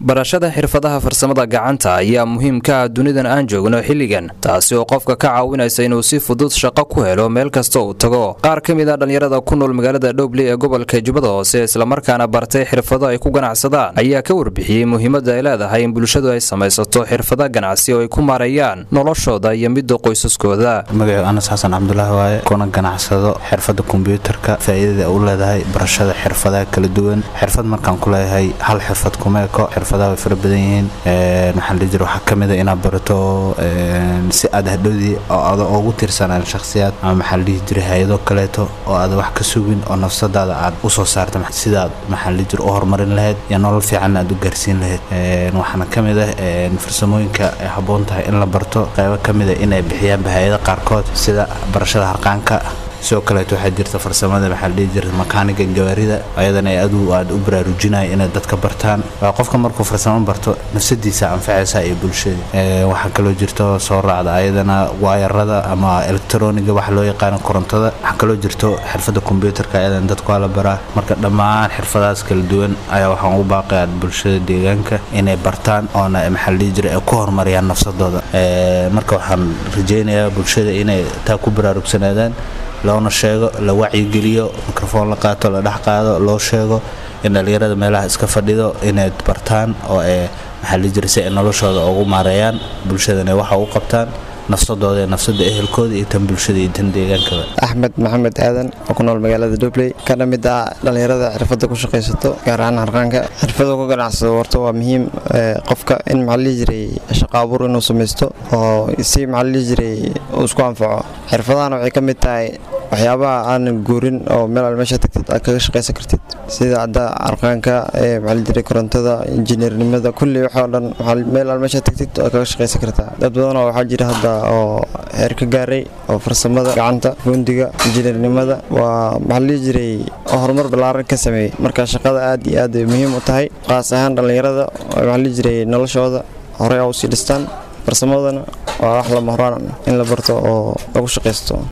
barashada xirfadaha farsamada gacanta ayaa muhiim ka ah dunidan aan joogno xilligan taasi oo qofka ka caawinaysa inuu si fudud shaqo ku helo meel kasta uu tago qaar ka mid a dhallinyarada ku nool magaalada dhowble ee gobolka jubbada hoose islamarkaana bartay xirfado ay ku ganacsadaan ayaa ka warbixiyey muhiimadda ay leedahay in bulshadu ay samaysato xirfada ganacsi oo ay ku maareeyaan noloshooda iyo midda qoysaskooda magaciu anas xasan cabdulaahi waaye kuna ganacsado xirfada kombyuutarka faa'iidada u leedahay barashada xirfadaha kala duwan xirfad markaan ku leeyahay hal xirfad kuma eko xirfadaha way fara badan yihiin maxaa la jira waxaa ka mid a inaad barato si aad hadhowdii oo ada ugu tirsanaan shakhsiyaad ama maxaa la dhihi jiray hay-ado kaleeto oo aad wax ka sugin oo nafsadaada aad u soo saarta sidaad maxaa la jira u horumarin lahayd iyo nolol fiicanna aad u gaarsiin lahayd waxaana ka mid ah farsamooyinka ay habboon tahay in la barto qaybo ka mid a inay bixiyaan bahayada qaarkood sida barashada harqaanka sidoo kaleeto waxaa jirta farsamada maxaa la dhihi jira makaaniga gawaarida ayadana ay adu aad u baraarujinaya inay dadka bartaan qofka markuu farsamo barto nafsadiisa anfacaysa iyo bulshada waxaa kaloo jirto soo raacda ayadana waayarada ama elektroniga waxa loo yaqaano korontada waxaa kaloo jirto xirfada kombyuutarka ayadana dadku waa la baraa marka dhammaan xirfadahaas kala duwan ayaa waxaan ugu baaqayaa bulshada deegaanka inay bartaan oona maxaa la dhihi jira ay ku horumariyaan nafsadooda marka waxaan rajaynayaa bulshada inay taa ku baraarugsanaadaan loona sheego la wacyigeliyo mikrofoon la qaato la dhex qaado loo sheego in dhallinyarada meelaha iska fadhido inay bartaan oo ay maxaa la jira si ay noloshooda ugu maareeyaan bulshadana waxa u qabtaan nafsadooda ee nafsada ehelkooda iyo tan bulshada iyo tan deegaankaba axmed maxamed aadan oo ku nool magaalada dobley kana mid ah dhallinyarada xirfadda ku shaqaysato gaar ahaan harqaanka xirfada ku ganacsado warto waa muhiim qofka in maxaa la jiray shaqo abuur inuu samaysto oo si maxaa la jiray uu isku anfaco xirfadahana waxay ka mid tahay waxyaabaha aanan guurin oo meel al meesha tagtid aad kaga shaqaysan kartid sida hadda arqaanka maxaa la jiray korontada injineernimada kulli waxoo dhan meel al meesha tagtid aad kaga shaqaysan kartaa dad badan oo waxaa jira hadda oo heer ka gaaray oo farsamada gacanta gundiga injineernimada waa maxaa la dhihi jiray horumar ballaaran ka sameeyey marka shaqada aad iyo aad ay muhiim u tahay qaas ahaan dhallinyarada maxaa la dhihi jiray noloshooda horey a usii dhistaan farsamadana waa wax lama horaan in la barto oo lagu shaqaysto